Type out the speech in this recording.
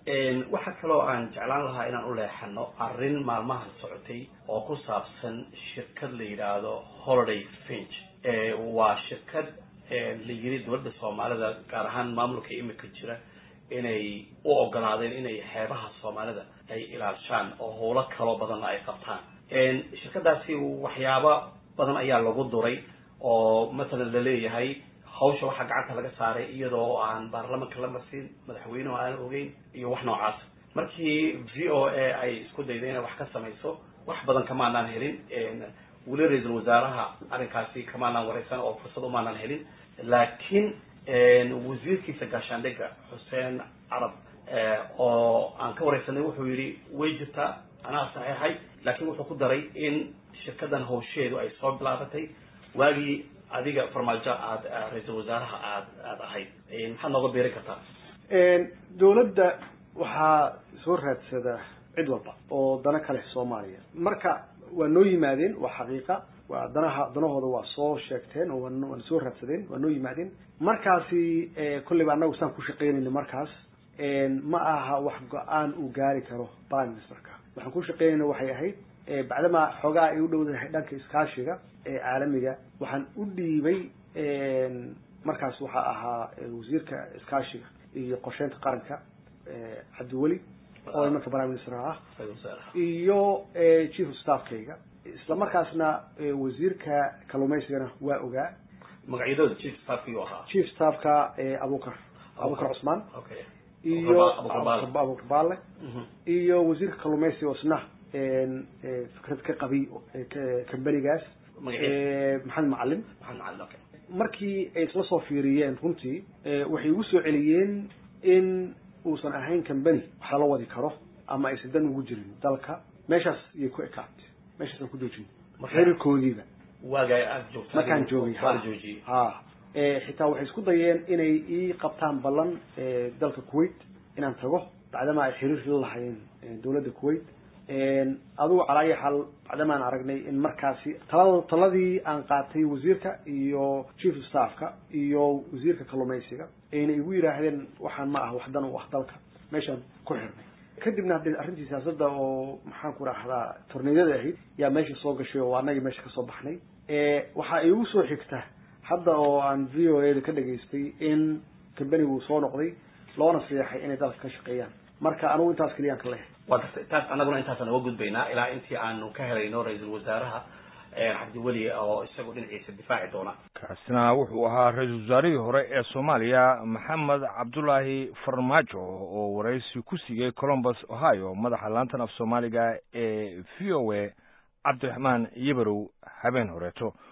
waxaa kaloo aan jeclaan lahaa inaan u leexano arrin maalmahan socotay oo ku saabsan shirkad la yidhaahdo holiday finch waa shirkad la yiri dowladda soomaalida gaar ahaan maamulka imika jira inay u ogolaadeen inay xeebaha soomaalida ay ilaashaan oo howlo kaloo badanna ay qabtaan shirkadaasi waxyaabo badan ayaa lagu duray oo mathalan laleeyahay hawsha waxaa gacanta laga saaray iyadoo aan baarlamanka la marsin madaxweynehu aan ogeyn iyo wax noocaas markii v o a ay isku dayday inay wax ka samayso wax badan kamaanaan helin weli ra-iisul wasaaraha arrinkaasi kamaanaan wareysan oo fursad umaanaan helin laakiin wasiirkiisa gaashaandhigga xuseen carab oo aan ka wareysanay wuxuu yidhi way jirtaa anaa saxeexay laakiin wuxuu ku daray in shirkadan hawsheedu ay soo bilaabatay waagii adiga farmaajo aad ra-iisul wasaaraha aad aada ahayd maxaad nooga beerin kartaa dawladda waxaa soo raadsada cid walba oo dana ka leh soomaaliya marka waa noo yimaadeen waa xaqiiqa waa danaha danahooda waa soo sheegteen oo waana soo raadsadeen waa noo yimaadeen markaasi kolleyba annagu saan ku shaqeynayna markaas ma aha wax go-aan uu gaari karo prime ministerka waxaan ku shaqeynayna waxay ahayd bacdama xoogaa ay u dhowdahay dhanka iskaashiga ee caalamiga waxaan u dhiibay markaas waxaa ahaa wasiirka iskaashiga iyo qorsheynta qaranka cabdiweli oo imanka prime minister ah iyo chief of staffkayga isla markaasna wasiirka kalluumaysigana waa ogaa magacyadooda chief staffkii ahaa chief staffka abukar abukar cusmaan iyo abukar baale iyo wasiirka kalluumaysiga oo isna fikrad ka qabiy kambanigaas maxamed macalin markii ay isla soo fiiriyeen runtii waxay igu soo celiyeen in uusan ahayn cambany wax lala wadi karo ama aysan dan ugu jirin dalka meeshaas iyay ku ekaatay meeshaasaan ku joojin xiriirkoodiiba markaan joogay ha xitaa waxay isku dayeen inay ii qabtaan ballan dalka kuwait inaan tago bacdama ay xiriir la lahaayeen dawladda kuwait adugu calaa ayi xaal bacdamaan aragnay in markaasi talada taladii aan qaatay wasiirka iyo chief staffka iyo wasiirka kalluumaysiga ayna igu yidhaahdeen waxaan ma ah wax dan u ah dalka meeshaan ku xirnay kadibna haddee arrintii siyaasadda oo maxaan ku rahdaa torneedyada ahayd yaa meesha soo gashay oo anagii meesha kasoo baxnay waxaa igu soo xigta hadda oo aan v o a da ka dhageystay in cambanigu soo noqday loona seexay inay dalka ka shaqeeyaan marka anigu intaas keliyaan ka lehay waa gartay taas annaguna intaasaan uga gudbaynaa ilaa intii aanu ka helayno ra-iisul wasaaraha cabdiweli oo isagu dhinaciisa difaaci doona kaasina wuxuu ahaa ra-iisul wasaarihii hore ee soomaaliya maxamed cabdulaahi farmaajo oo waraysi ku siiyey columbus ohio madaxa laantan af soomaaliga ee v o a cabdiraxmaan yabarow habeen horeeto